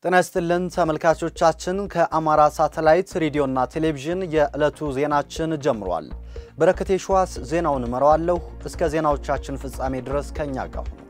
ጤና ይስጥልን ተመልካቾቻችን፣ ከአማራ ሳተላይት ሬዲዮና ቴሌቪዥን የዕለቱ ዜናችን ጀምሯል። በረከቴ ሸዋስ ዜናውን እመራዋለሁ። እስከ ዜናዎቻችን ፍጻሜ ድረስ ከኛ ጋር ሁኑ።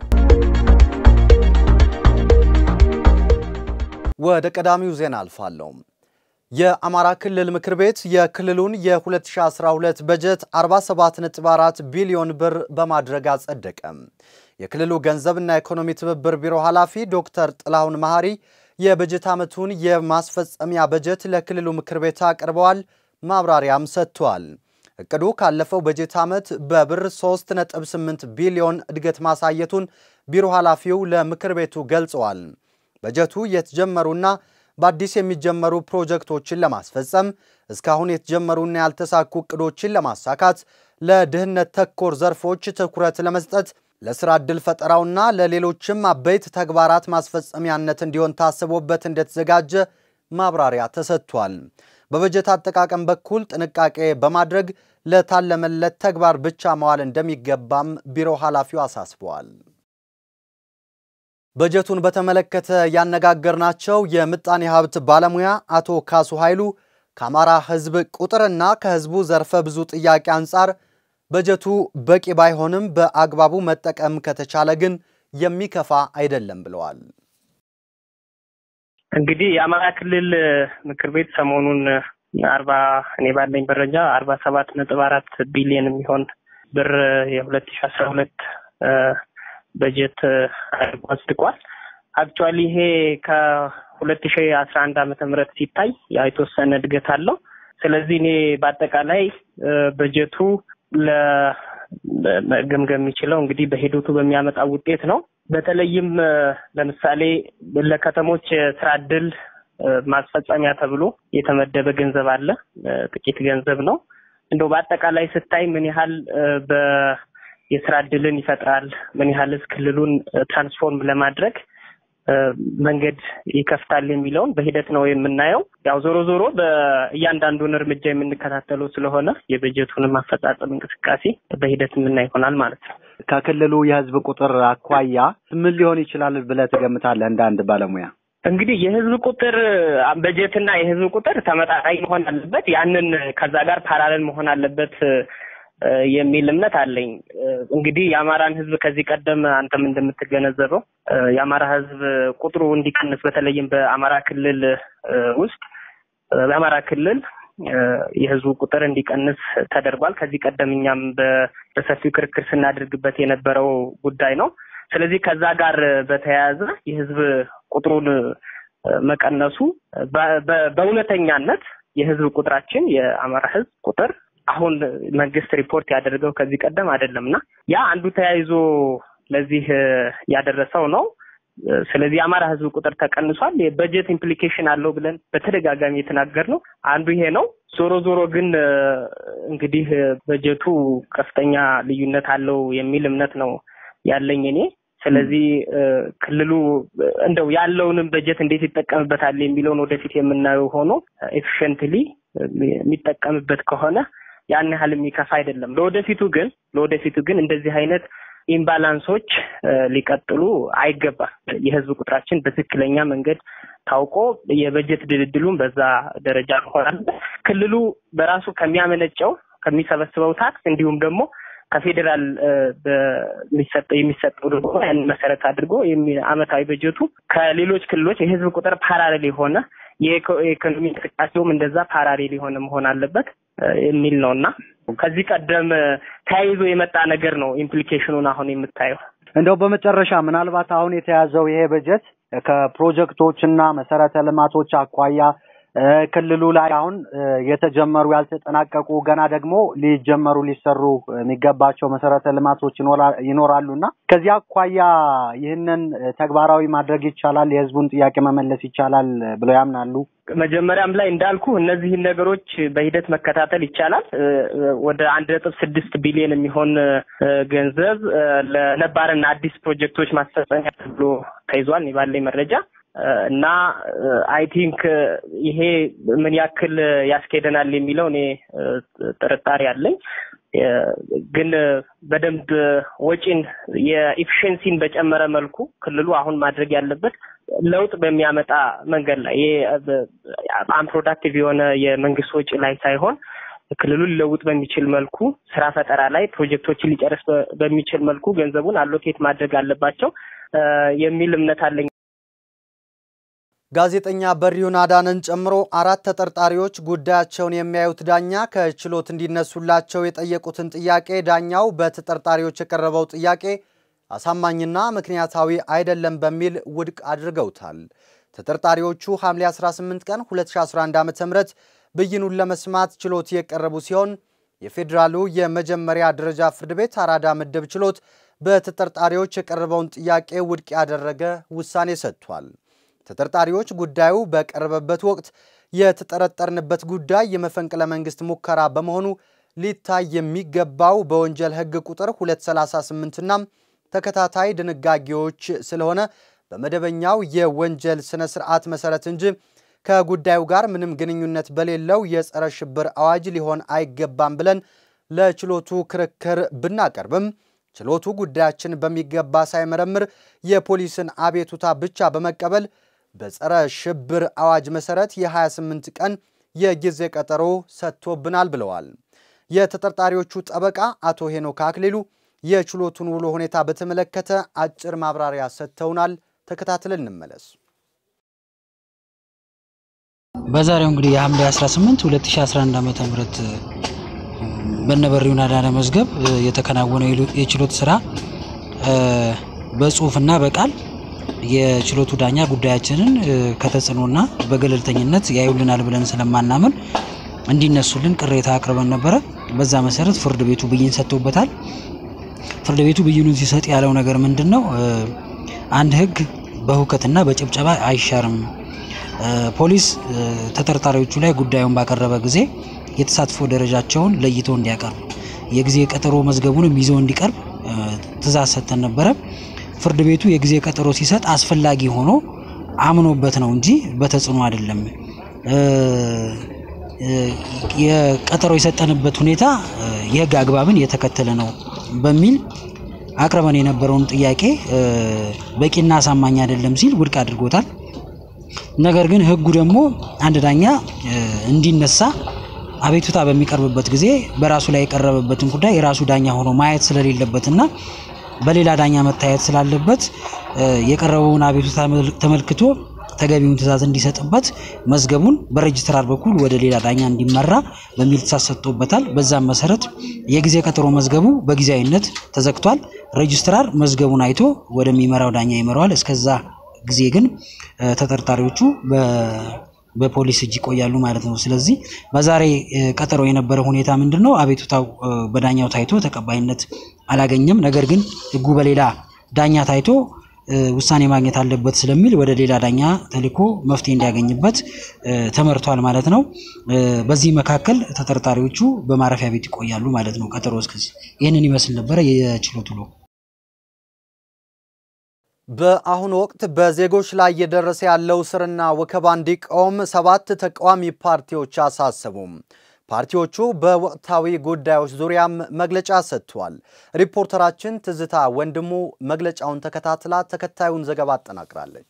ወደ ቀዳሚው ዜና አልፋለሁ። የአማራ ክልል ምክር ቤት የክልሉን የ2012 በጀት 47.4 ቢሊዮን ብር በማድረግ አጸደቀ። የክልሉ ገንዘብና ኢኮኖሚ ትብብር ቢሮ ኃላፊ ዶክተር ጥላሁን መሐሪ የበጀት ዓመቱን የማስፈጸሚያ በጀት ለክልሉ ምክር ቤት አቅርበዋል። ማብራሪያም ሰጥቷል። እቅዱ ካለፈው በጀት ዓመት በብር 3.8 ቢሊዮን እድገት ማሳየቱን ቢሮ ኃላፊው ለምክር ቤቱ ገልጸዋል። በጀቱ የተጀመሩና በአዲስ የሚጀመሩ ፕሮጀክቶችን ለማስፈጸም እስካሁን የተጀመሩና ያልተሳኩ እቅዶችን ለማሳካት ለድህነት ተኮር ዘርፎች ትኩረት ለመስጠት ለስራ ዕድል ፈጠራውና ለሌሎችም አበይት ተግባራት ማስፈጸሚያነት እንዲሆን ታስቦበት እንደተዘጋጀ ማብራሪያ ተሰጥቷል። በበጀት አጠቃቀም በኩል ጥንቃቄ በማድረግ ለታለመለት ተግባር ብቻ መዋል እንደሚገባም ቢሮ ኃላፊው አሳስበዋል። በጀቱን በተመለከተ ያነጋገርናቸው የምጣኔ ሀብት ባለሙያ አቶ ካሱ ኃይሉ ከአማራ ሕዝብ ቁጥርና ከሕዝቡ ዘርፈ ብዙ ጥያቄ አንጻር በጀቱ በቂ ባይሆንም በአግባቡ መጠቀም ከተቻለ ግን የሚከፋ አይደለም ብለዋል። እንግዲህ የአማራ ክልል ምክር ቤት ሰሞኑን አርባ እኔ ባለኝ መረጃ አርባ ሰባት ነጥብ አራት ቢሊዮን የሚሆን ብር የሁለት ሺ አስራ ሁለት በጀት አጽድቋል። አክቹዋሊ ይሄ ከሁለት ሺ አስራ አንድ ዓመተ ምህረት ሲታይ የተወሰነ እድገት አለው። ስለዚህ እኔ በአጠቃላይ በጀቱ ለመገምገም የሚችለው እንግዲህ በሂደቱ በሚያመጣው ውጤት ነው። በተለይም ለምሳሌ ለከተሞች ስራ እድል ማስፈጸሚያ ተብሎ የተመደበ ገንዘብ አለ። ጥቂት ገንዘብ ነው። እንደው በአጠቃላይ ስታይ ምን ያህል በ የስራ እድልን ይፈጥራል፣ ምን ያህልስ ክልሉን ትራንስፎርም ለማድረግ መንገድ ይከፍታል የሚለውን በሂደት ነው የምናየው። ያው ዞሮ ዞሮ በእያንዳንዱን እርምጃ የምንከታተለው ስለሆነ የበጀቱንም አፈጻጸም እንቅስቃሴ በሂደት የምናይ ይሆናል ማለት ነው። ከክልሉ የህዝብ ቁጥር አኳያ ምን ሊሆን ይችላል ብለህ ትገምታለህ? እንደ አንድ ባለሙያ እንግዲህ የህዝብ ቁጥር በጀትና የህዝብ ቁጥር ተመጣጣኝ መሆን አለበት። ያንን ከዛ ጋር ፓራለል መሆን አለበት የሚል እምነት አለኝ። እንግዲህ የአማራን ህዝብ ከዚህ ቀደም አንተም እንደምትገነዘበው የአማራ ህዝብ ቁጥሩ እንዲቀንስ በተለይም በአማራ ክልል ውስጥ በአማራ ክልል የህዝቡ ቁጥር እንዲቀንስ ተደርጓል። ከዚህ ቀደም እኛም በሰፊው ክርክር ስናደርግበት የነበረው ጉዳይ ነው። ስለዚህ ከዛ ጋር በተያያዘ የህዝብ ቁጥሩን መቀነሱ በእውነተኛነት የህዝብ ቁጥራችን የአማራ ህዝብ ቁጥር አሁን መንግስት ሪፖርት ያደረገው ከዚህ ቀደም አይደለም እና ያ አንዱ ተያይዞ ለዚህ ያደረሰው ነው። ስለዚህ የአማራ ህዝብ ቁጥር ተቀንሷል። የበጀት ኢምፕሊኬሽን አለው ብለን በተደጋጋሚ የተናገርነው አንዱ ይሄ ነው። ዞሮ ዞሮ ግን እንግዲህ በጀቱ ከፍተኛ ልዩነት አለው የሚል እምነት ነው ያለኝ እኔ። ስለዚህ ክልሉ እንደው ያለውንም በጀት እንዴት ይጠቀምበታል የሚለውን ወደፊት የምናየው ሆኖ ኤፊሽንትሊ የሚጠቀምበት ከሆነ ያን ያህል የሚከፋ አይደለም። ለወደፊቱ ግን ለወደፊቱ ግን እንደዚህ አይነት ኢምባላንሶች ሊቀጥሉ አይገባም። የህዝብ ቁጥራችን በትክክለኛ መንገድ ታውቆ የበጀት ድልድሉን በዛ ደረጃ መሆን ክልሉ በራሱ ከሚያመነጨው ከሚሰበስበው ታክስ እንዲሁም ደግሞ ከፌዴራል የሚሰጠው የሚሰጠው ደግሞ ያን መሰረት አድርጎ አመታዊ በጀቱ ከሌሎች ክልሎች የህዝብ ቁጥር ፓራሌል የሆነ የኢኮኖሚ እንቅስቃሴውም እንደዛ ፓራሌል የሆነ መሆን አለበት የሚል ነው እና ከዚህ ቀደም ተያይዞ የመጣ ነገር ነው ኢምፕሊኬሽኑን አሁን የምታየው። እንደው በመጨረሻ ምናልባት አሁን የተያዘው ይሄ በጀት ከፕሮጀክቶች እና መሰረተ ልማቶች አኳያ ክልሉ ላይ አሁን የተጀመሩ ያልተጠናቀቁ ገና ደግሞ ሊጀመሩ ሊሰሩ የሚገባቸው መሰረተ ልማቶች ይኖራሉ እና ከዚህ አኳያ ይህንን ተግባራዊ ማድረግ ይቻላል፣ የህዝቡን ጥያቄ መመለስ ይቻላል ብለው ያምናሉ? መጀመሪያም ላይ እንዳልኩ እነዚህን ነገሮች በሂደት መከታተል ይቻላል። ወደ አንድ ነጥብ ስድስት ቢሊዮን የሚሆን ገንዘብ ለነባርና አዲስ ፕሮጀክቶች ማስፈጸሚያ ተብሎ ተይዟል ባለኝ መረጃ እና አይ ቲንክ ይሄ ምን ያክል ያስኬደናል የሚለው እኔ ጥርጣሬ አለኝ። ግን በደንብ ወጪን የኢፊሽንሲን በጨመረ መልኩ ክልሉ አሁን ማድረግ ያለበት ለውጥ በሚያመጣ መንገድ ላይ አንፕሮዳክቲቭ የሆነ የመንግስት ወጪ ላይ ሳይሆን ክልሉን ሊለውጥ በሚችል መልኩ ስራ ፈጠራ ላይ ፕሮጀክቶችን ሊጨርስ በሚችል መልኩ ገንዘቡን አሎኬት ማድረግ አለባቸው የሚል እምነት አለኝ። ጋዜጠኛ በሪሁን አዳነን ጨምሮ አራት ተጠርጣሪዎች ጉዳያቸውን የሚያዩት ዳኛ ከችሎት እንዲነሱላቸው የጠየቁትን ጥያቄ ዳኛው በተጠርጣሪዎች የቀረበው ጥያቄ አሳማኝና ምክንያታዊ አይደለም በሚል ውድቅ አድርገውታል። ተጠርጣሪዎቹ ሐምሌ 18 ቀን 2011 ዓ.ም ብይኑን ለመስማት ችሎት የቀረቡ ሲሆን የፌዴራሉ የመጀመሪያ ደረጃ ፍርድ ቤት አራዳ ምድብ ችሎት በተጠርጣሪዎች የቀረበውን ጥያቄ ውድቅ ያደረገ ውሳኔ ሰጥቷል። ተጠርጣሪዎች ጉዳዩ በቀረበበት ወቅት የተጠረጠርንበት ጉዳይ የመፈንቅለ መንግስት ሙከራ በመሆኑ ሊታይ የሚገባው በወንጀል ሕግ ቁጥር 238ና ተከታታይ ድንጋጌዎች ስለሆነ በመደበኛው የወንጀል ስነ ስርዓት መሰረት እንጂ ከጉዳዩ ጋር ምንም ግንኙነት በሌለው የጸረ ሽብር አዋጅ ሊሆን አይገባም ብለን ለችሎቱ ክርክር ብናቀርብም ችሎቱ ጉዳያችን በሚገባ ሳይመረምር የፖሊስን አቤቱታ ብቻ በመቀበል በጸረ ሽብር አዋጅ መሰረት የ28 ቀን የጊዜ ቀጠሮ ሰጥቶብናል ብለዋል። የተጠርጣሪዎቹ ጠበቃ አቶ ሄኖክ አክሊሉ የችሎቱን ውሎ ሁኔታ በተመለከተ አጭር ማብራሪያ ሰጥተውናል። ተከታትለን እንመለስ። በዛሬው እንግዲህ የሐምሌ 18 2011 ዓመተ ምህረት በነበሪውን አዳነ መዝገብ የተከናወነው የችሎት ስራ በጽሁፍና በቃል የችሎቱ ዳኛ ጉዳያችንን ከተጽዕኖና በገለልተኝነት ያዩልናል ብለን ስለማናምን እንዲነሱልን ቅሬታ አቅርበን ነበረ። በዛ መሰረት ፍርድ ቤቱ ብይን ሰጥቶበታል። ፍርድ ቤቱ ብይኑን ሲሰጥ ያለው ነገር ምንድን ነው? አንድ ህግ በሁከትና በጭብጨባ አይሻርም። ፖሊስ ተጠርጣሪዎቹ ላይ ጉዳዩን ባቀረበ ጊዜ የተሳትፎ ደረጃቸውን ለይቶ እንዲያቀርብ የጊዜ ቀጠሮ መዝገቡንም ይዞ እንዲቀርብ ትእዛዝ ሰጥተን ነበረ። ፍርድ ቤቱ የጊዜ ቀጠሮ ሲሰጥ አስፈላጊ ሆኖ አምኖበት ነው እንጂ በተጽዕኖ አይደለም። የቀጠሮ የሰጠንበት ሁኔታ የህግ አግባብን የተከተለ ነው በሚል አቅርበን የነበረውን ጥያቄ በቂና አሳማኝ አይደለም ሲል ውድቅ አድርጎታል። ነገር ግን ህጉ ደግሞ አንድ ዳኛ እንዲነሳ አቤቱታ በሚቀርብበት ጊዜ በራሱ ላይ የቀረበበትን ጉዳይ የራሱ ዳኛ ሆኖ ማየት ስለሌለበትና በሌላ ዳኛ መታየት ስላለበት የቀረበውን አቤቱታ ተመልክቶ ተገቢውን ትዕዛዝ እንዲሰጥበት መዝገቡን በሬጅስትራር በኩል ወደ ሌላ ዳኛ እንዲመራ በሚል ትዕዛዝ ሰጥቶበታል። በዛም መሰረት የጊዜ ቀጠሮ መዝገቡ በጊዜያዊነት ተዘግቷል። ሬጅስትራር መዝገቡን አይቶ ወደሚመራው ዳኛ ይመራዋል። እስከዛ ጊዜ ግን ተጠርጣሪዎቹ በፖሊስ እጅ ይቆያሉ ማለት ነው። ስለዚህ በዛሬ ቀጠሮ የነበረ ሁኔታ ምንድን ነው? አቤቱታው በዳኛው ታይቶ ተቀባይነት አላገኘም። ነገር ግን ህጉ በሌላ ዳኛ ታይቶ ውሳኔ ማግኘት አለበት ስለሚል ወደ ሌላ ዳኛ ተልኮ መፍትሄ እንዲያገኝበት ተመርቷል ማለት ነው። በዚህ መካከል ተጠርጣሪዎቹ በማረፊያ ቤት ይቆያሉ ማለት ነው። ቀጠሮ እስከዚህ ይህንን ይመስል ነበረ የችሎት ውሎ። በአሁኑ ወቅት በዜጎች ላይ እየደረሰ ያለው እስርና ወከባ እንዲቆም ሰባት ተቃዋሚ ፓርቲዎች አሳሰቡም። ፓርቲዎቹ በወቅታዊ ጉዳዮች ዙሪያም መግለጫ ሰጥተዋል። ሪፖርተራችን ትዝታ ወንድሙ መግለጫውን ተከታትላ ተከታዩን ዘገባ አጠናቅራለች።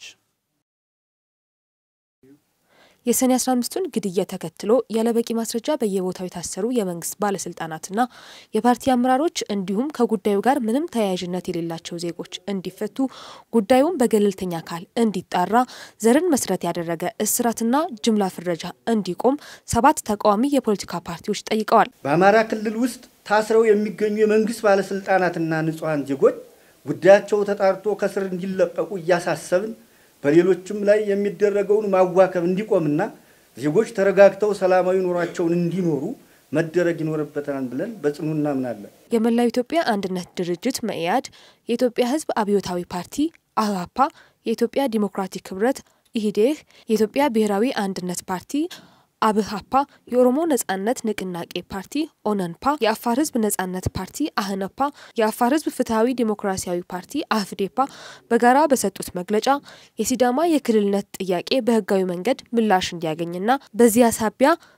የሰኔ 15ቱን ግድያ ተከትሎ ያለበቂ ማስረጃ በየቦታው የታሰሩ የመንግስት ባለስልጣናትና የፓርቲ አመራሮች እንዲሁም ከጉዳዩ ጋር ምንም ተያያዥነት የሌላቸው ዜጎች እንዲፈቱ፣ ጉዳዩን በገለልተኛ አካል እንዲጣራ፣ ዘርን መሰረት ያደረገ እስራትና ጅምላ ፍረጃ እንዲቆም ሰባት ተቃዋሚ የፖለቲካ ፓርቲዎች ጠይቀዋል። በአማራ ክልል ውስጥ ታስረው የሚገኙ የመንግስት ባለስልጣናትና ንጹሐን ዜጎች ጉዳያቸው ተጣርቶ ከስር እንዲለቀቁ እያሳሰብን በሌሎችም ላይ የሚደረገውን ማዋከብ እንዲቆምና ዜጎች ተረጋግተው ሰላማዊ ኑሯቸውን እንዲኖሩ መደረግ ይኖርበታል ብለን በጽኑ እናምናለን። የመላው ኢትዮጵያ አንድነት ድርጅት መኢአድ፣ የኢትዮጵያ ሕዝብ አብዮታዊ ፓርቲ አህፓ፣ የኢትዮጵያ ዲሞክራቲክ ህብረት ኢህዴህ፣ የኢትዮጵያ ብሔራዊ አንድነት ፓርቲ አብሃፓ፣ የኦሮሞ ነጻነት ንቅናቄ ፓርቲ ኦነንፓ፣ የአፋር ህዝብ ነጻነት ፓርቲ አህነፓ፣ የአፋር ህዝብ ፍትሐዊ ዲሞክራሲያዊ ፓርቲ አፍዴፓ በጋራ በሰጡት መግለጫ የሲዳማ የክልልነት ጥያቄ በህጋዊ መንገድ ምላሽ እንዲያገኝና በዚያ ሳቢያ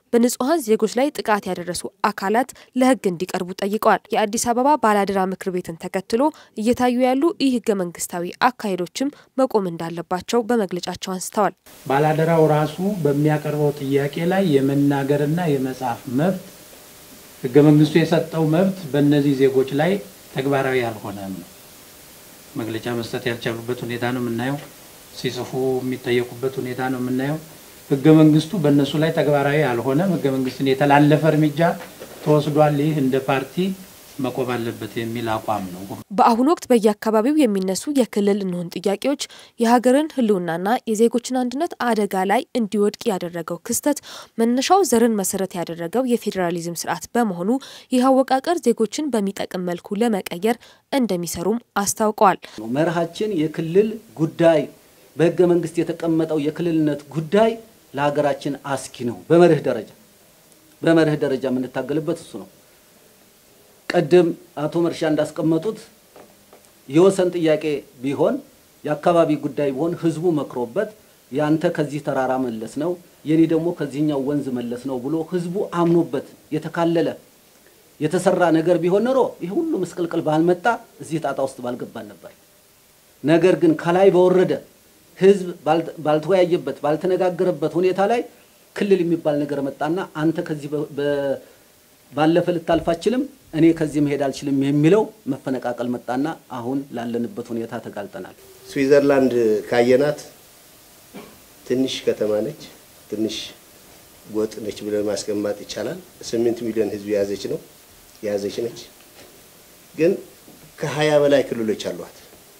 በንጹሐን ዜጎች ላይ ጥቃት ያደረሱ አካላት ለሕግ እንዲቀርቡ ጠይቀዋል። የአዲስ አበባ ባላደራ ምክር ቤትን ተከትሎ እየታዩ ያሉ ይህ ህገ መንግስታዊ አካሄዶችም መቆም እንዳለባቸው በመግለጫቸው አንስተዋል። ባላደራው ራሱ በሚያቀርበው ጥያቄ ላይ የመናገርና የመጻፍ መብት ህገ መንግስቱ የሰጠው መብት በእነዚህ ዜጎች ላይ ተግባራዊ ያልሆነም ነው። መግለጫ መስጠት ያልቻሉበት ሁኔታ ነው የምናየው። ሲጽፉ የሚጠየቁበት ሁኔታ ነው የምናየው። ህገ መንግስቱ በእነሱ ላይ ተግባራዊ አልሆነም። ህገ መንግስትን የተላለፈ እርምጃ ተወስዷል። ይህ እንደ ፓርቲ መቆም አለበት የሚል አቋም ነው። በአሁኑ ወቅት በየአካባቢው የሚነሱ የክልል እንሁን ጥያቄዎች የሀገርን ህልውናና የዜጎችን አንድነት አደጋ ላይ እንዲወድቅ ያደረገው ክስተት መነሻው ዘርን መሰረት ያደረገው የፌዴራሊዝም ስርዓት በመሆኑ ይህ አወቃቀር ዜጎችን በሚጠቅም መልኩ ለመቀየር እንደሚሰሩም አስታውቀዋል። መርሃችን የክልል ጉዳይ በህገ መንግስት የተቀመጠው የክልልነት ጉዳይ ለሀገራችን አስኪ ነው። በመርህ ደረጃ በመርህ ደረጃ የምንታገልበት እሱ ነው። ቅድም አቶ መርሻ እንዳስቀመጡት የወሰን ጥያቄ ቢሆን የአካባቢ ጉዳይ ቢሆን ህዝቡ መክሮበት ያንተ ከዚህ ተራራ መለስ ነው የኔ ደግሞ ከዚህኛው ወንዝ መለስ ነው ብሎ ህዝቡ አምኖበት የተካለለ የተሰራ ነገር ቢሆን ኖሮ ይህ ሁሉ ምስቅልቅል ባልመጣ እዚህ ጣጣ ውስጥ ባልገባን ነበር። ነገር ግን ከላይ በወረደ ህዝብ ባልተወያየበት ባልተነጋገረበት ሁኔታ ላይ ክልል የሚባል ነገር መጣና አንተ ከዚህ ባለፈ ልታልፍ አትችልም፣ እኔ ከዚህ መሄድ አልችልም የሚለው መፈነቃቀል መጣና አሁን ላለንበት ሁኔታ ተጋልጠናል። ስዊዘርላንድ ካየናት ትንሽ ከተማ ነች፣ ትንሽ ጎጥ ነች ብለን ማስቀመጥ ይቻላል። ስምንት ሚሊዮን ህዝብ የያዘች ነው የያዘች ነች። ግን ከሀያ በላይ ክልሎች አሏት።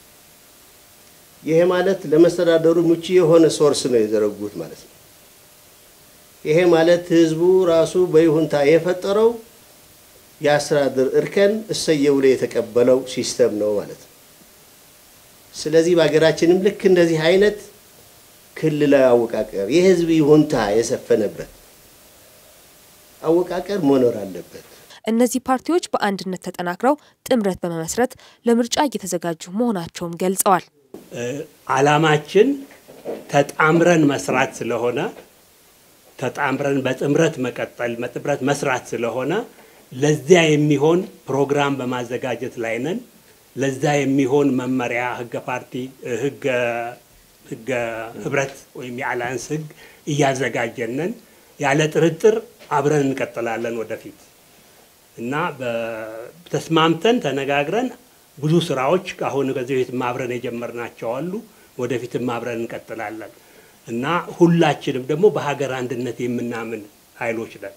ይሄ ማለት ለመስተዳደሩ ምቹ የሆነ ሶርስ ነው የዘረጉት ማለት ነው። ይሄ ማለት ህዝቡ ራሱ በይሁንታ የፈጠረው የአስተዳደር እርከን እሰየው ብሎ የተቀበለው ሲስተም ነው ማለት ነው። ስለዚህ በሀገራችንም ልክ እንደዚህ አይነት ክልላዊ አወቃቀር የህዝብ ይሁንታ የሰፈነበት አወቃቀር መኖር አለበት። እነዚህ ፓርቲዎች በአንድነት ተጠናክረው ጥምረት በመመስረት ለምርጫ እየተዘጋጁ መሆናቸውም ገልጸዋል። አላማችን ተጣምረን መስራት ስለሆነ ተጣምረን በጥምረት መቀጠል በጥምረት መስራት ስለሆነ ለዚያ የሚሆን ፕሮግራም በማዘጋጀት ላይ ነን። ለዛ የሚሆን መመሪያ ህገ ፓርቲ ህገ ህገ ህብረት ወይም የአላያንስ ህግ እያዘጋጀን ነን። ያለ ጥርጥር አብረን እንቀጥላለን ወደፊት እና ተስማምተን ተነጋግረን ብዙ ስራዎች ከአሁን ከዚህ በፊት አብረን የጀመርናቸው አሉ። ወደፊትም አብረን እንቀጥላለን እና ሁላችንም ደግሞ በሀገር አንድነት የምናምን ኃይሎች ነን።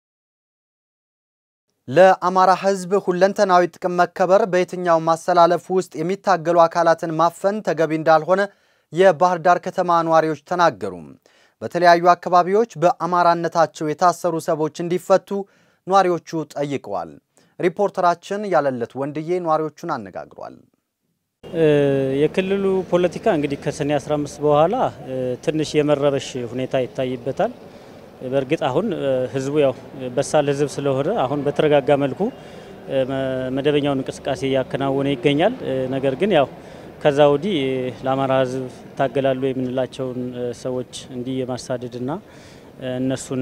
ለአማራ ህዝብ ሁለንተናዊ ጥቅም መከበር በየትኛው ማሰላለፍ ውስጥ የሚታገሉ አካላትን ማፈን ተገቢ እንዳልሆነ የባህር ዳር ከተማ ነዋሪዎች ተናገሩ። በተለያዩ አካባቢዎች በአማራነታቸው የታሰሩ ሰዎች እንዲፈቱ ነዋሪዎቹ ጠይቀዋል። ሪፖርተራችን ያለለት ወንድዬ ነዋሪዎቹን አነጋግሯል። የክልሉ ፖለቲካ እንግዲህ ከሰኔ 15 በኋላ ትንሽ የመረበሽ ሁኔታ ይታይበታል። በእርግጥ አሁን ህዝቡ ያው በሳል ህዝብ ስለሆነ አሁን በተረጋጋ መልኩ መደበኛውን እንቅስቃሴ እያከናወነ ይገኛል። ነገር ግን ያው ከዛ ወዲህ ለአማራ ህዝብ ይታገላሉ የምንላቸውን ሰዎች እንዲህ የማሳደድና እነሱን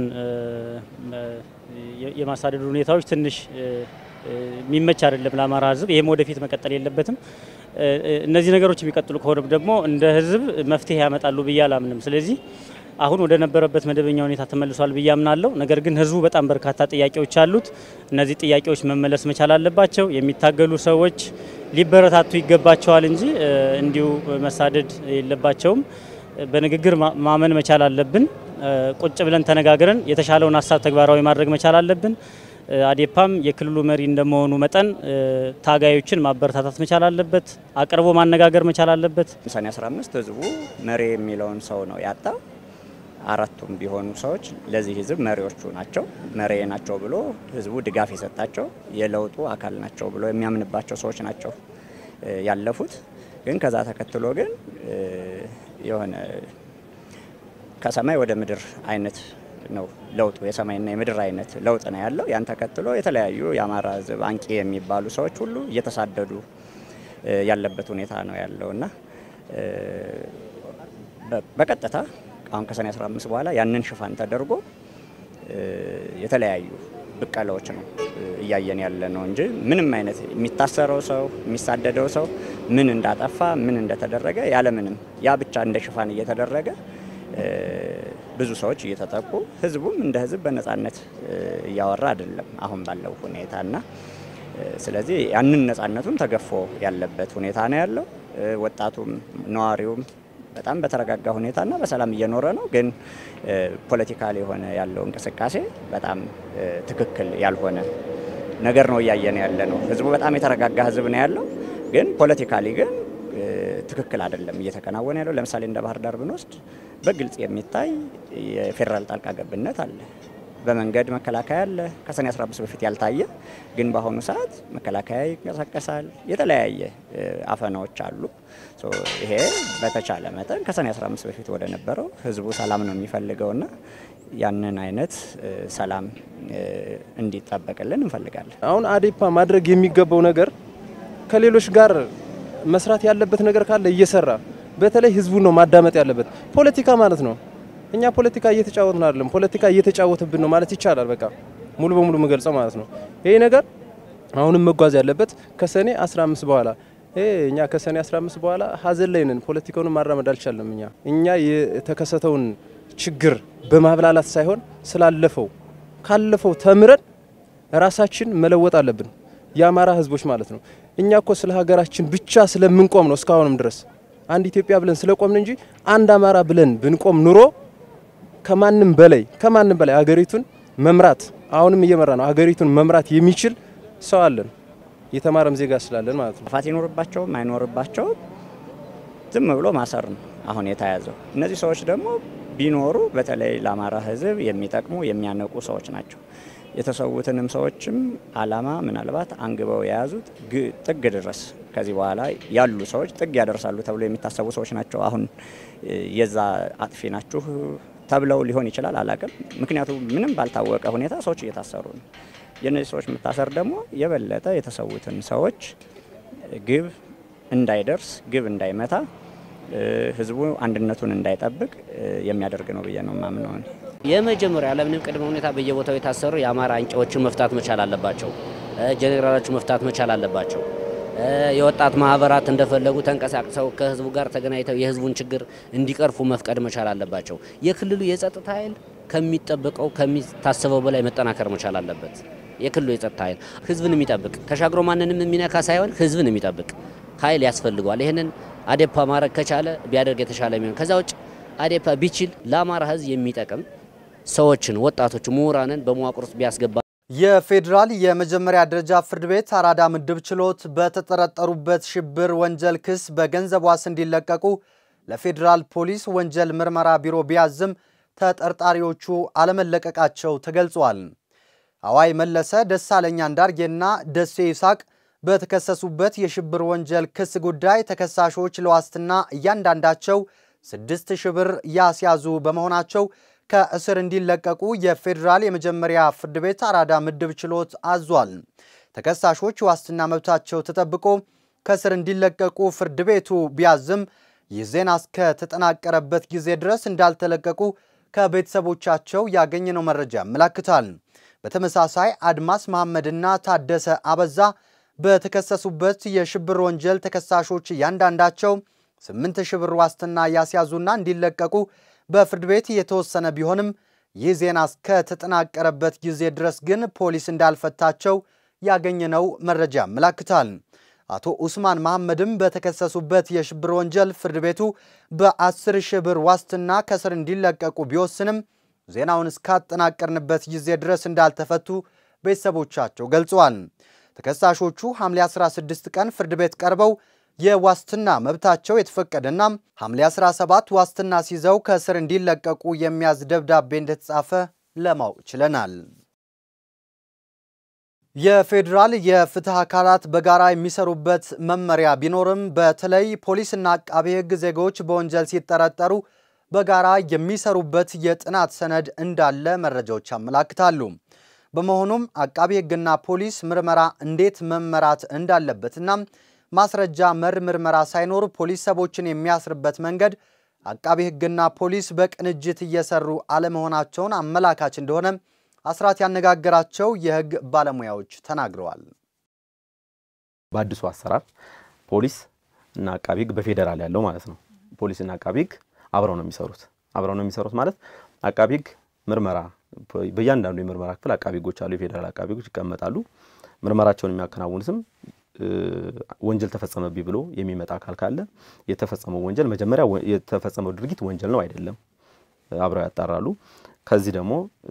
የማሳደድ ሁኔታዎች ትንሽ የሚመች አይደለም ለአማራ ህዝብ። ይህም ወደፊት መቀጠል የለበትም። እነዚህ ነገሮች የሚቀጥሉ ከሆነም ደግሞ እንደ ህዝብ መፍትሄ ያመጣሉ ብዬ አላምንም። ስለዚህ አሁን ወደ ነበረበት መደበኛ ሁኔታ ተመልሷል ብዬ አምናለሁ። ነገር ግን ህዝቡ በጣም በርካታ ጥያቄዎች አሉት። እነዚህ ጥያቄዎች መመለስ መቻል አለባቸው። የሚታገሉ ሰዎች ሊበረታቱ ይገባቸዋል እንጂ እንዲሁ መሳደድ የለባቸውም። በንግግር ማመን መቻል አለብን። ቁጭ ብለን ተነጋግረን የተሻለውን ሀሳብ ተግባራዊ ማድረግ መቻል አለብን። አዴፓም የክልሉ መሪ እንደመሆኑ መጠን ታጋዮችን ማበረታታት መቻል አለበት። አቅርቦ ማነጋገር መቻል አለበት። ሰኔ 15 ህዝቡ መሪ የሚለውን ሰው ነው ያጣ። አራቱም ቢሆኑ ሰዎች ለዚህ ህዝብ መሪዎቹ ናቸው፣ መሪ ናቸው ብሎ ህዝቡ ድጋፍ የሰጣቸው የለውጡ አካል ናቸው ብሎ የሚያምንባቸው ሰዎች ናቸው ያለፉት። ግን ከዛ ተከትሎ ግን የሆነ ከሰማይ ወደ ምድር አይነት ነው ለውጡ። የሰማይና የምድር አይነት ለውጥ ነው ያለው። ያን ተከትሎ የተለያዩ የአማራ ህዝብ አንቂ የሚባሉ ሰዎች ሁሉ እየተሳደዱ ያለበት ሁኔታ ነው ያለው እና በቀጥታ አሁን ከሰኔ 15 በኋላ ያንን ሽፋን ተደርጎ የተለያዩ ብቀላዎች ነው እያየን ያለ ነው እንጂ ምንም አይነት የሚታሰረው ሰው የሚሳደደው ሰው ምን እንዳጠፋ ምን እንደተደረገ ያለምንም ያ ብቻ እንደ ሽፋን እየተደረገ ብዙ ሰዎች እየተጠቁ ህዝቡም እንደ ህዝብ በነጻነት እያወራ አይደለም አሁን ባለው ሁኔታ እና ስለዚህ ያንን ነጻነቱን ተገፎ ያለበት ሁኔታ ነው ያለው። ወጣቱም ነዋሪውም በጣም በተረጋጋ ሁኔታና በሰላም እየኖረ ነው። ግን ፖለቲካል የሆነ ያለው እንቅስቃሴ በጣም ትክክል ያልሆነ ነገር ነው እያየን ያለ ነው። ህዝቡ በጣም የተረጋጋ ህዝብ ነው ያለው። ግን ፖለቲካሊ ግን ትክክል አይደለም እየተከናወነ ያለው። ለምሳሌ እንደ ባህር ዳር ብንወስድ በግልጽ የሚታይ የፌዴራል ጣልቃ ገብነት አለ። በመንገድ መከላከያ አለ። ከሰኔ 15 በፊት ያልታየ ግን በአሁኑ ሰዓት መከላከያ ይንቀሳቀሳል። የተለያየ አፈናዎች አሉ። ይሄ በተቻለ መጠን ከሰኔ 15 በፊት ወደ ነበረው ህዝቡ ሰላም ነው የሚፈልገውና ያንን አይነት ሰላም እንዲጠበቅልን እንፈልጋለን። አሁን አዴፓ ማድረግ የሚገባው ነገር ከሌሎች ጋር መስራት ያለበት ነገር ካለ እየሰራ በተለይ ህዝቡን ነው ማዳመጥ ያለበት። ፖለቲካ ማለት ነው እኛ ፖለቲካ እየተጫወትን አይደለም፣ ፖለቲካ እየተጫወትብን ነው ማለት ይቻላል። በቃ ሙሉ በሙሉ የምገልጸው ማለት ነው። ይሄ ነገር አሁንም መጓዝ ያለበት ከሰኔ 15 በኋላ እኛ ከሰኔ 15 በኋላ ሀዘን ላይ ነን። ፖለቲካውን ማራመድ አልቻለም። እኛ እኛ የተከሰተውን ችግር በማብላላት ሳይሆን ስላለፈው ካለፈው ተምረን ራሳችን መለወጥ አለብን። የአማራ ህዝቦች ማለት ነው። እኛ እኮ ስለ ሀገራችን ብቻ ስለምንቆም ነው እስካሁንም ድረስ አንድ ኢትዮጵያ ብለን ስለቆምን እንጂ አንድ አማራ ብለን ብንቆም ኑሮ ከማንም በላይ ከማንም በላይ ሀገሪቱን መምራት አሁንም እየመራ ነው። ሀገሪቱን መምራት የሚችል ሰው አለን፣ የተማረም ዜጋ ስላለን ማለት ነው። ጥፋት ይኖርባቸውም አይኖርባቸውም ዝም ብሎ ማሰር ነው አሁን የተያዘው። እነዚህ ሰዎች ደግሞ ቢኖሩ በተለይ ለአማራ ህዝብ የሚጠቅሙ የሚያነቁ ሰዎች ናቸው። የተሰዉትንም ሰዎችም አላማ ምናልባት አንግበው የያዙት ጥግ ድረስ ከዚህ በኋላ ያሉ ሰዎች ጥግ ያደርሳሉ ተብሎ የሚታሰቡ ሰዎች ናቸው። አሁን የዛ አጥፊ ናችሁ ተብለው ሊሆን ይችላል፣ አላቅም። ምክንያቱም ምንም ባልታወቀ ሁኔታ ሰዎች እየታሰሩ ነው። የእነዚህ ሰዎች መታሰር ደግሞ የበለጠ የተሰዉትን ሰዎች ግብ እንዳይደርስ ግብ እንዳይመታ ህዝቡ አንድነቱን እንዳይጠብቅ የሚያደርግ ነው ብዬ ነው ማምነው። የመጀመሪያ ያለምንም ቅድመ ሁኔታ በየቦታው የታሰሩ የአማራ አንቂዎችን መፍታት መቻል አለባቸው። ጄኔራሎቹ መፍታት መቻል አለባቸው። የወጣት ማህበራት እንደፈለጉ ተንቀሳቅሰው ከህዝቡ ጋር ተገናኝተው የህዝቡን ችግር እንዲቀርፉ መፍቀድ መቻል አለባቸው። የክልሉ የጸጥታ ኃይል ከሚጠበቀው ከሚታሰበው በላይ መጠናከር መቻል አለበት። የክልሉ የጸጥታ ኃይል ህዝብን የሚጠብቅ ተሻግሮ ማንንም የሚነካ ሳይሆን ህዝብን የሚጠብቅ ኃይል ያስፈልገዋል። ይህንን አዴፓ ማድረግ ከቻለ ቢያደርግ የተሻለ የሚሆን ከዛ ውጭ አዴፓ ቢችል ለአማራ ህዝብ የሚጠቅም ሰዎችን፣ ወጣቶች፣ ምሁራንን በመዋቅር ውስጥ ቢያስገባ የፌዴራል የመጀመሪያ ደረጃ ፍርድ ቤት አራዳ ምድብ ችሎት በተጠረጠሩበት ሽብር ወንጀል ክስ በገንዘብ ዋስ እንዲለቀቁ ለፌዴራል ፖሊስ ወንጀል ምርመራ ቢሮ ቢያዝም ተጠርጣሪዎቹ አለመለቀቃቸው ተገልጿል። አዋይ መለሰ፣ ደሳለኛ አንዳርጌና ደሴ ይስሐቅ በተከሰሱበት የሽብር ወንጀል ክስ ጉዳይ ተከሳሾች ለዋስትና እያንዳንዳቸው ስድስት ሺህ ብር ያስያዙ በመሆናቸው ከእስር እንዲለቀቁ የፌዴራል የመጀመሪያ ፍርድ ቤት አራዳ ምድብ ችሎት አዟል። ተከሳሾች ዋስትና መብታቸው ተጠብቆ ከእስር እንዲለቀቁ ፍርድ ቤቱ ቢያዝም ይህ ዜና እስከተጠናቀረበት ጊዜ ድረስ እንዳልተለቀቁ ከቤተሰቦቻቸው ያገኘነው መረጃ ያመላክታል። በተመሳሳይ አድማስ መሐመድና ታደሰ አበዛ በተከሰሱበት የሽብር ወንጀል ተከሳሾች እያንዳንዳቸው ስምንት ሺህ ብር ዋስትና ያስያዙና እንዲለቀቁ በፍርድ ቤት የተወሰነ ቢሆንም ይህ ዜና እስከተጠናቀረበት ጊዜ ድረስ ግን ፖሊስ እንዳልፈታቸው ያገኘነው መረጃ ያመላክታል። አቶ ኡስማን መሐመድም በተከሰሱበት የሽብር ወንጀል ፍርድ ቤቱ በ10 ሺህ ብር ዋስትና ከስር እንዲለቀቁ ቢወስንም ዜናውን እስካጠናቀርንበት ጊዜ ድረስ እንዳልተፈቱ ቤተሰቦቻቸው ገልጸዋል። ተከሳሾቹ ሐምሌ 16 ቀን ፍርድ ቤት ቀርበው የዋስትና መብታቸው የተፈቀደና ሐምሌ 17 ዋስትና ሲይዘው ከእስር እንዲለቀቁ የሚያዝ ደብዳቤ እንደተጻፈ ለማወቅ ችለናል። የፌዴራል የፍትህ አካላት በጋራ የሚሰሩበት መመሪያ ቢኖርም በተለይ ፖሊስና አቃቤ ሕግ ዜጎች በወንጀል ሲጠረጠሩ በጋራ የሚሰሩበት የጥናት ሰነድ እንዳለ መረጃዎች ያመላክታሉ። በመሆኑም አቃቤ ሕግና ፖሊስ ምርመራ እንዴት መመራት እንዳለበትና ማስረጃ መር ምርመራ ሳይኖር ፖሊስ ሰዎችን የሚያስርበት መንገድ አቃቤ ሕግና ፖሊስ በቅንጅት እየሰሩ አለመሆናቸውን አመላካች እንደሆነ አስራት ያነጋገራቸው የህግ ባለሙያዎች ተናግረዋል። በአዲሱ አሰራር ፖሊስ እና አቃቢ ህግ በፌዴራል ያለው ማለት ነው። ፖሊስ እና አቃቢ ህግ አብረው ነው የሚሰሩት። አብረው ነው የሚሰሩት ማለት አቃቢ ህግ ምርመራ በእያንዳንዱ የምርመራ ክፍል አቃቢ ህጎች አሉ። የፌዴራል አቃቢ ህጎች ይቀመጣሉ። ምርመራቸውን የሚያከናውኑትም ወንጀል ተፈጸመብኝ ብሎ የሚመጣ አካል ካለ የተፈጸመው ወንጀል መጀመሪያ የተፈጸመው ድርጊት ወንጀል ነው አይደለም አብረው ያጣራሉ። ከዚህ ደግሞ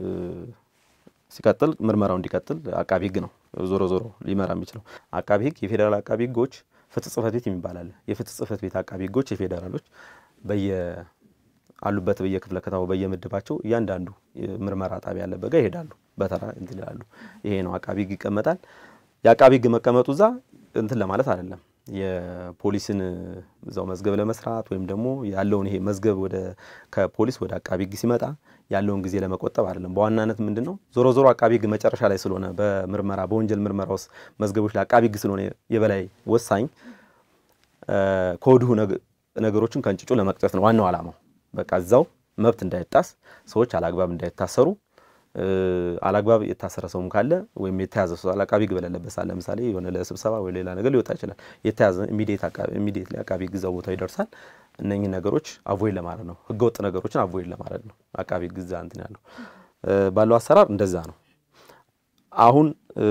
ሲቀጥል ምርመራው እንዲቀጥል አቃቢ ህግ ነው ዞሮ ዞሮ ሊመራ የሚችለው። አቃቢ ህግ የፌዴራል አቃቢ ህጎች ፍትህ ጽህፈት ቤት የሚባል አለ። የፍትህ ጽህፈት ቤት አቃቢ ህጎች የፌዴራሎች በየ አሉበት በየክፍለ ከተማው በየምድባቸው እያንዳንዱ ምርመራ ጣቢያ ያለበት ጋር ይሄዳሉ። በተራ እንትን ይላሉ። ይሄ ነው አቃቢ ህግ ይቀመጣል። የአቃቢ ህግ መቀመጡ እዛ እንትን ለማለት አይደለም የፖሊስን እዛው መዝገብ ለመስራት ወይም ደግሞ ያለውን ይሄ መዝገብ ወደ ከፖሊስ ወደ አቃቢ ህግ ሲመጣ ያለውን ጊዜ ለመቆጠብ አይደለም። በዋናነት ምንድን ነው ዞሮ ዞሮ አቃቢ ህግ መጨረሻ ላይ ስለሆነ በምርመራ በወንጀል ምርመራ ውስጥ መዝገቦች ላይ አቃቢ ህግ ስለሆነ የበላይ ወሳኝ ከወዲሁ ነገሮችን ከእንጭጩ ለመቅጨት ነው ዋናው ዓላማው። በቃ እዛው መብት እንዳይጣስ ሰዎች አላግባብ እንዳይታሰሩ አላግባብ የታሰረ ሰውም ካለ ወይም የተያዘ ሰው አቃቢ ህግ በሌለበት ሳለ ለምሳሌ የሆነ ለስብሰባ ወይ ሌላ ነገር ሊወጣ ይችላል። የተያዘ ኢሚዲየት አቃቢ ህግ እዛው ቦታው ይደርሳል። እነኚህ ነገሮች አቮይድ ለማድረግ ነው። ህገወጥ ነገሮችን አቮይድ ለማድረግ ነው አቃቢ ህግ እዛ እንትን ያለው ባለው አሰራር እንደዛ ነው። አሁን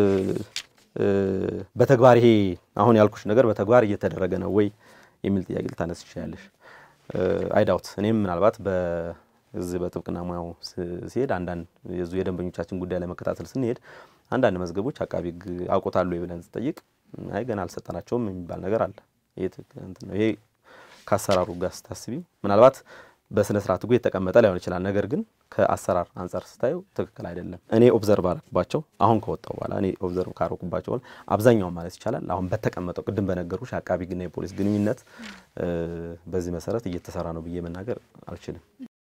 በተግባር ይሄ አሁን ያልኩሽ ነገር በተግባር እየተደረገ ነው ወይ የሚል ጥያቄ ልታነስ ይችላለሽ። አይዳውት እኔም ምናልባት በዚህ በጥብቅና ሙያው ሲሄድ አንዳንድ የዙ የደንበኞቻችን ጉዳይ ለመከታተል ስንሄድ አንዳንድ መዝገቦች አቃቢ ህግ አውቆታሉ ብለን ስጠይቅ አይ ገና አልሰጠናቸውም የሚባል ነገር አለ። ይሄ ከአሰራሩ ጋር ስታስቢ ምናልባት በስነ ስርዓት ህጉ የተቀመጠ ላይሆን ይችላል። ነገር ግን ከአሰራር አንጻር ስታየው ትክክል አይደለም። እኔ ኦብዘርቭ አረኩባቸው አሁን ከወጣው በኋላ እኔ ኦብዘርቭ ካረኩባቸው አብዛኛውን ማለት ይቻላል አሁን በተቀመጠው ቅድም በነገርኩሽ የአቃቢ ህግና የፖሊስ ግንኙነት በዚህ መሰረት እየተሰራ ነው ብዬ መናገር አልችልም።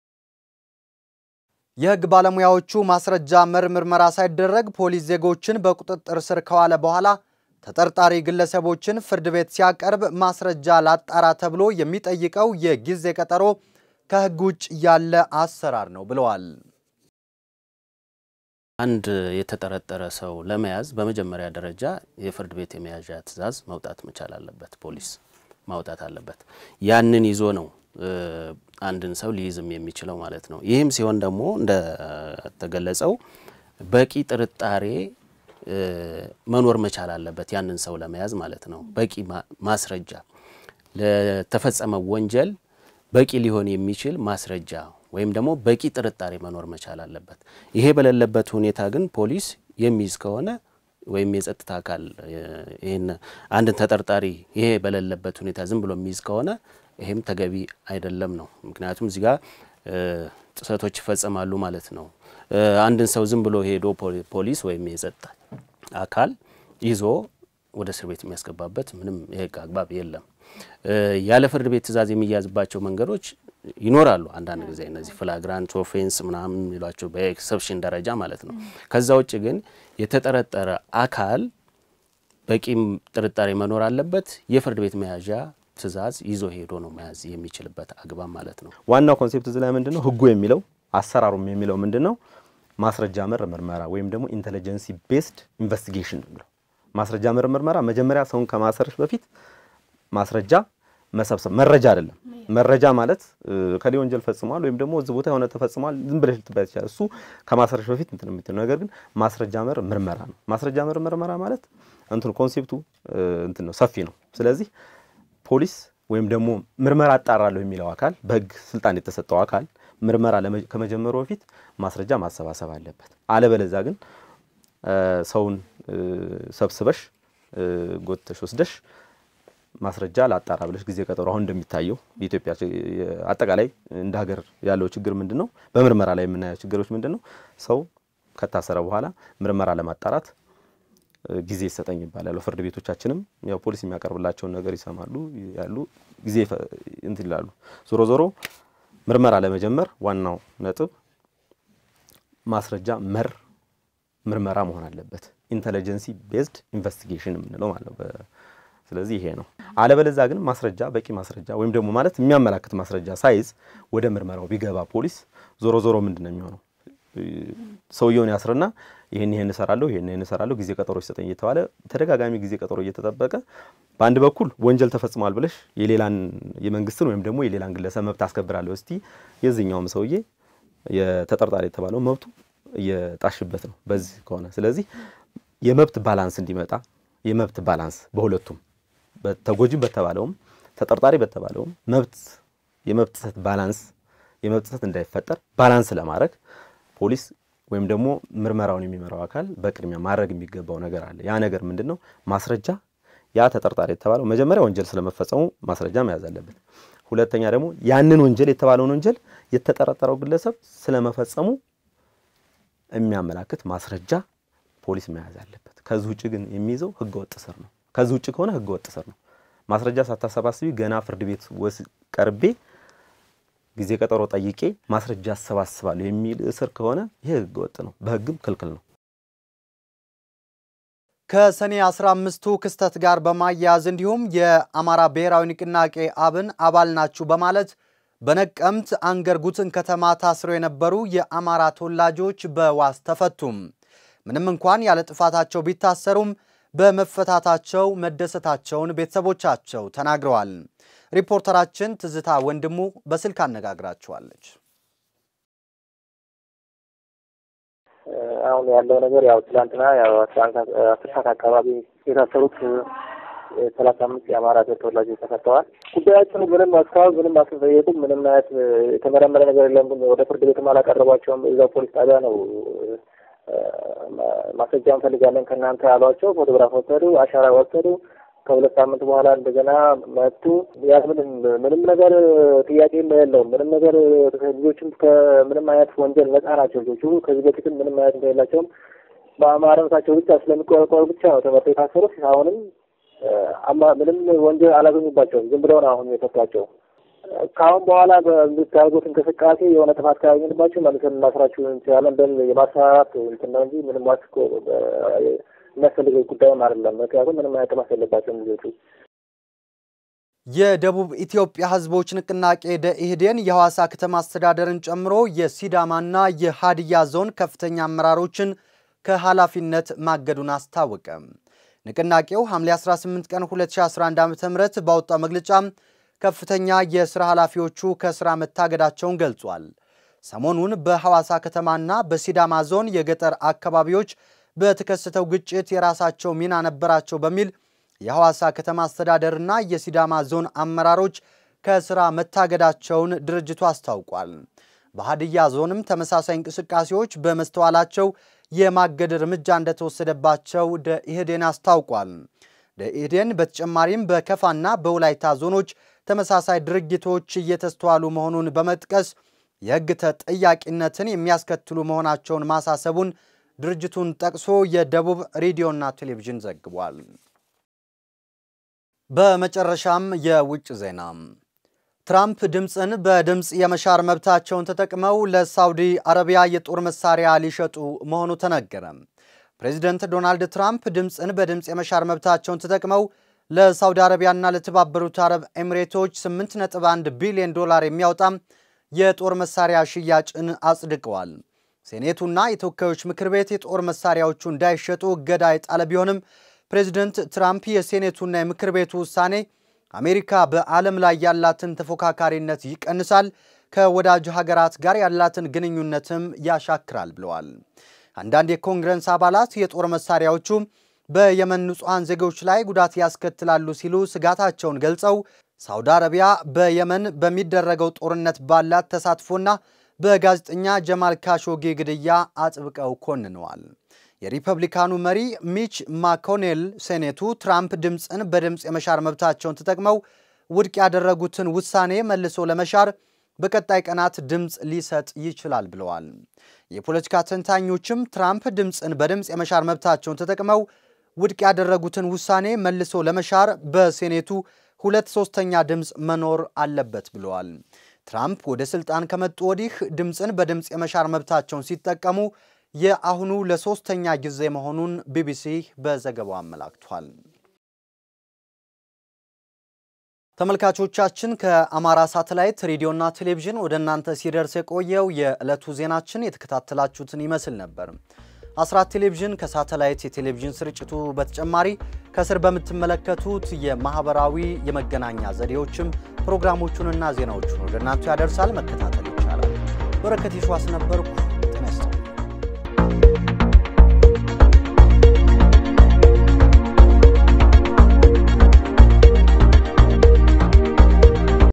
የህግ ባለሙያዎቹ ማስረጃ መር ምርመራ ሳይደረግ ፖሊስ ዜጎችን በቁጥጥር ስር ከዋለ በኋላ ተጠርጣሪ ግለሰቦችን ፍርድ ቤት ሲያቀርብ ማስረጃ ላጣራ ተብሎ የሚጠይቀው የጊዜ ቀጠሮ ከህግ ውጭ ያለ አሰራር ነው ብለዋል። አንድ የተጠረጠረ ሰው ለመያዝ በመጀመሪያ ደረጃ የፍርድ ቤት የመያዣ ትዕዛዝ መውጣት መቻል አለበት፣ ፖሊስ ማውጣት አለበት። ያንን ይዞ ነው አንድን ሰው ሊይዝም የሚችለው ማለት ነው። ይህም ሲሆን ደግሞ እንደተገለጸው በቂ ጥርጣሬ መኖር መቻል አለበት፣ ያንን ሰው ለመያዝ ማለት ነው። በቂ ማስረጃ ለተፈጸመው ወንጀል በቂ ሊሆን የሚችል ማስረጃ ወይም ደግሞ በቂ ጥርጣሬ መኖር መቻል አለበት። ይሄ በሌለበት ሁኔታ ግን ፖሊስ የሚይዝ ከሆነ ወይም የጸጥታ አካል ይህን አንድን ተጠርጣሪ ይሄ በሌለበት ሁኔታ ዝም ብሎ የሚይዝ ከሆነ ይሄም ተገቢ አይደለም ነው። ምክንያቱም እዚህ ጋር ጥሰቶች ይፈጸማሉ ማለት ነው። አንድን ሰው ዝም ብሎ ሄዶ ፖሊስ ወይም የጸጥታ አካል ይዞ ወደ እስር ቤት የሚያስገባበት ምንም የህግ አግባብ የለም። ያለ ፍርድ ቤት ትዕዛዝ የሚያዝባቸው መንገዶች ይኖራሉ። አንዳንድ ጊዜ እነዚህ ፍላግራንት ኦፌንስ ምናምን የሚሏቸው በኤክሰፕሽን ደረጃ ማለት ነው። ከዛ ውጭ ግን የተጠረጠረ አካል በቂም ጥርጣሬ መኖር አለበት። የፍርድ ቤት መያዣ ትዕዛዝ ይዞ ሄዶ ነው መያዝ የሚችልበት አግባብ ማለት ነው። ዋናው ኮንሴፕት እዚህ ላይ ምንድን ነው ህጉ የሚለው አሰራሩም የሚለው ምንድን ነው? ማስረጃ መር ምርመራ ወይም ደግሞ ኢንቴሊጀንሲ ቤስድ ኢንቨስቲጌሽን ነው የሚለው። ማስረጃ መር ምርመራ መጀመሪያ ሰውን ከማሰርሽ በፊት ማስረጃ መሰብሰብ መረጃ አይደለም። መረጃ ማለት ከሌ ወንጀል ፈጽሟል ወይም ደግሞ እዚህ ቦታ የሆነ ተፈጽሟል ዝም ብለሽ ልትባይ ትችላል። እሱ ከማሰርሽ በፊት እንትን የምትለው ነገር ግን ማስረጃ መር ምርመራ ነው። ማስረጃ መር ምርመራ ማለት እንትኑ ኮንሴፕቱ እንትን ነው ሰፊ ነው። ስለዚህ ፖሊስ ወይም ደግሞ ምርመራ አጣራለሁ የሚለው አካል በህግ ስልጣን የተሰጠው አካል ምርመራ ከመጀመሩ በፊት ማስረጃ ማሰባሰብ አለበት። አለበለዛ ግን ሰውን ሰብስበሽ ጎትተሽ ወስደሽ ማስረጃ ላጣራ ብለሽ ጊዜ ቀጠሮ አሁን እንደሚታየው የኢትዮጵያ አጠቃላይ እንደ ሀገር ያለው ችግር ምንድን ነው? በምርመራ ላይ የምናየው ችግሮች ምንድን ነው? ሰው ከታሰረ በኋላ ምርመራ ለማጣራት ጊዜ ይሰጠኝ ይባላል። ፍርድ ቤቶቻችንም ያው ፖሊስ የሚያቀርብላቸውን ነገር ይሰማሉ ያሉ ጊዜ እንትን ይላሉ። ዞሮ ዞሮ ምርመራ ለመጀመር ዋናው ነጥብ ማስረጃ መር ምርመራ መሆን አለበት። ኢንተለጀንሲ ቤዝድ ኢንቨስቲጌሽን የምንለው ማለት ነው። ስለዚህ ይሄ ነው። አለበለዛ ግን ማስረጃ በቂ ማስረጃ ወይም ደግሞ ማለት የሚያመላክት ማስረጃ ሳይዝ ወደ ምርመራው ቢገባ ፖሊስ ዞሮ ዞሮ ምንድን ነው የሚሆነው? ሰውየውን ያስርና ይህን ይህን እሰራለሁ ይህን ይህን እሰራለሁ ጊዜ ቀጠሮ ይሰጠኝ እየተባለ ተደጋጋሚ ጊዜ ቀጠሮ እየተጠበቀ በአንድ በኩል ወንጀል ተፈጽሟል ብለሽ የሌላን የመንግስትን ወይም ደግሞ የሌላን ግለሰብ መብት አስከብራለሁ እስቲ የዚህኛውም ሰውዬ የተጠርጣሪ የተባለው መብቱ እየጣሽበት ነው በዚህ ከሆነ ስለዚህ የመብት ባላንስ እንዲመጣ የመብት ባላንስ በሁለቱም ተጎጂ በተባለውም ተጠርጣሪ በተባለውም መብት የመብት ጥሰት ባላንስ የመብት ጥሰት እንዳይፈጠር ባላንስ ለማድረግ ፖሊስ ወይም ደግሞ ምርመራውን የሚመራው አካል በቅድሚያ ማድረግ የሚገባው ነገር አለ። ያ ነገር ምንድን ነው? ማስረጃ ያ ተጠርጣሪ የተባለው መጀመሪያ ወንጀል ስለመፈጸሙ ማስረጃ መያዝ አለበት። ሁለተኛ ደግሞ ያንን ወንጀል የተባለውን ወንጀል የተጠረጠረው ግለሰብ ስለመፈጸሙ የሚያመላክት ማስረጃ ፖሊስ መያዝ አለበት። ከዚህ ውጭ ግን የሚይዘው ህገወጥ ስር ነው። ከዚህ ውጭ ከሆነ ህገወጥ ስር ነው። ማስረጃ ሳታሰባስቢ ገና ፍርድ ቤት ወስ ቀርቤ ጊዜ ቀጠሮ ጠይቄ ማስረጃ አሰባስባለሁ የሚል እስር ከሆነ ይህ ህገወጥ ነው፣ በህግም ክልክል ነው። ከሰኔ 15ቱ ክስተት ጋር በማያያዝ እንዲሁም የአማራ ብሔራዊ ንቅናቄ አብን አባል ናችሁ በማለት በነቀምት አንገርጉትን ከተማ ታስረው የነበሩ የአማራ ተወላጆች በዋስ ተፈቱም። ምንም እንኳን ያለ ጥፋታቸው ቢታሰሩም በመፈታታቸው መደሰታቸውን ቤተሰቦቻቸው ተናግረዋል። ሪፖርተራችን ትዝታ ወንድሙ በስልክ አነጋግራቸዋለች። አሁን ያለው ነገር ያው ትላንትና ያው አስር ሰዓት አካባቢ የታሰሩት ሰላሳ አምስት የአማራ ብሔር ተወላጆች ተፈተዋል። ጉዳያችን ምንም እስካሁን ምንም አልተጠየቁም። ምንም አይነት የተመረመረ ነገር የለም። ወደ ፍርድ ቤትም አላቀረቧቸውም። እዛው ፖሊስ ጣቢያ ነው ማስረጃ እንፈልጋለን ከእናንተ ያሏቸው። ፎቶግራፍ ወሰዱ፣ አሻራ ወሰዱ። ከሁለት ሳምንት በኋላ እንደገና መጡ። ያ ምንም ምንም ነገር ጥያቄ የለውም። ምንም ነገር ልጆችም ከምንም አይነት ወንጀል ነጻ ናቸው። ልጆቹ ከዚህ በፊትም ምንም አይነት እንደሌላቸውም በአማራነታቸው ብቻ ስለሚቆረቆሩ ብቻ ነው ተመርጠው የታሰሩት። አሁንም ምንም ወንጀል አላገኙባቸውም። ዝም ብለው ነው አሁን የፈቷቸው። ከአሁን በኋላ በምታደርጉት እንቅስቃሴ የሆነ ጥፋት ካገኘንባቸው መልሰን እናስራችሁ እንችላለን በል የማስፈራራት እንትን ነው እንጂ ምንም ዋስ የሚያስፈልገው ጉዳይም አይደለም። ምክንያቱም ምንም አይነት ጥፋት የለባቸውም ልጆቹ። የደቡብ ኢትዮጵያ ሕዝቦች ንቅናቄ ደኢህዴን የሐዋሳ ከተማ አስተዳደርን ጨምሮ የሲዳማና የሀዲያ ዞን ከፍተኛ አመራሮችን ከኃላፊነት ማገዱን አስታወቀ። ንቅናቄው ሐምሌ 18 ቀን 2011 ዓ.ም ባወጣው መግለጫ ከፍተኛ የሥራ ኃላፊዎቹ ከሥራ መታገዳቸውን ገልጿል። ሰሞኑን በሐዋሳ ከተማና በሲዳማ ዞን የገጠር አካባቢዎች በተከሰተው ግጭት የራሳቸው ሚና ነበራቸው በሚል የሐዋሳ ከተማ አስተዳደርና የሲዳማ ዞን አመራሮች ከሥራ መታገዳቸውን ድርጅቱ አስታውቋል። በሀዲያ ዞንም ተመሳሳይ እንቅስቃሴዎች በመስተዋላቸው የማገድ እርምጃ እንደተወሰደባቸው ደኢህዴን አስታውቋል። ደኢህዴን በተጨማሪም በከፋና በወላይታ ዞኖች ተመሳሳይ ድርጊቶች እየተስተዋሉ መሆኑን በመጥቀስ የሕግ ተጠያቂነትን የሚያስከትሉ መሆናቸውን ማሳሰቡን ድርጅቱን ጠቅሶ የደቡብ ሬዲዮና ቴሌቪዥን ዘግቧል። በመጨረሻም የውጭ ዜና። ትራምፕ ድምፅን በድምፅ የመሻር መብታቸውን ተጠቅመው ለሳውዲ አረቢያ የጦር መሳሪያ ሊሸጡ መሆኑ ተነገረ። ፕሬዚደንት ዶናልድ ትራምፕ ድምፅን በድምፅ የመሻር መብታቸውን ተጠቅመው ለሳውዲ አረቢያና ለተባበሩት አረብ ኤሚሬቶች 8.1 ቢሊዮን ዶላር የሚያወጣም የጦር መሳሪያ ሽያጭን አጽድቀዋል። ሴኔቱና የተወካዮች ምክር ቤት የጦር መሳሪያዎቹ እንዳይሸጡ እገዳ የጣለ ቢሆንም ፕሬዚደንት ትራምፕ የሴኔቱና የምክር ቤቱ ውሳኔ አሜሪካ በዓለም ላይ ያላትን ተፎካካሪነት ይቀንሳል፣ ከወዳጅ ሀገራት ጋር ያላትን ግንኙነትም ያሻክራል ብለዋል። አንዳንድ የኮንግረስ አባላት የጦር መሳሪያዎቹ በየመን ንጹሐን ዜጎች ላይ ጉዳት ያስከትላሉ ሲሉ ስጋታቸውን ገልጸው ሳውዲ አረቢያ በየመን በሚደረገው ጦርነት ባላት ተሳትፎና በጋዜጠኛ ጀማል ካሾጌ ግድያ አጥብቀው ኮንነዋል። የሪፐብሊካኑ መሪ ሚች ማኮኔል ሴኔቱ ትራምፕ ድምፅን በድምፅ የመሻር መብታቸውን ተጠቅመው ውድቅ ያደረጉትን ውሳኔ መልሶ ለመሻር በቀጣይ ቀናት ድምፅ ሊሰጥ ይችላል ብለዋል። የፖለቲካ ተንታኞችም ትራምፕ ድምፅን በድምፅ የመሻር መብታቸውን ተጠቅመው ውድቅ ያደረጉትን ውሳኔ መልሶ ለመሻር በሴኔቱ ሁለት ሶስተኛ ድምፅ መኖር አለበት ብለዋል። ትራምፕ ወደ ስልጣን ከመጡ ወዲህ ድምፅን በድምፅ የመሻር መብታቸውን ሲጠቀሙ የአሁኑ ለሶስተኛ ጊዜ መሆኑን ቢቢሲ በዘገባው አመላክቷል። ተመልካቾቻችን ከአማራ ሳተላይት ሬዲዮና ቴሌቪዥን ወደ እናንተ ሲደርስ የቆየው የዕለቱ ዜናችን የተከታተላችሁትን ይመስል ነበር። አስራት ቴሌቪዥን ከሳተላይት የቴሌቪዥን ስርጭቱ በተጨማሪ ከስር በምትመለከቱት የማህበራዊ የመገናኛ ዘዴዎችም ፕሮግራሞቹንና ዜናዎቹን ወደ እናንተ ያደርሳል። መከታተል ይቻላል። በረከት ይሸዋስ ነበርኩ።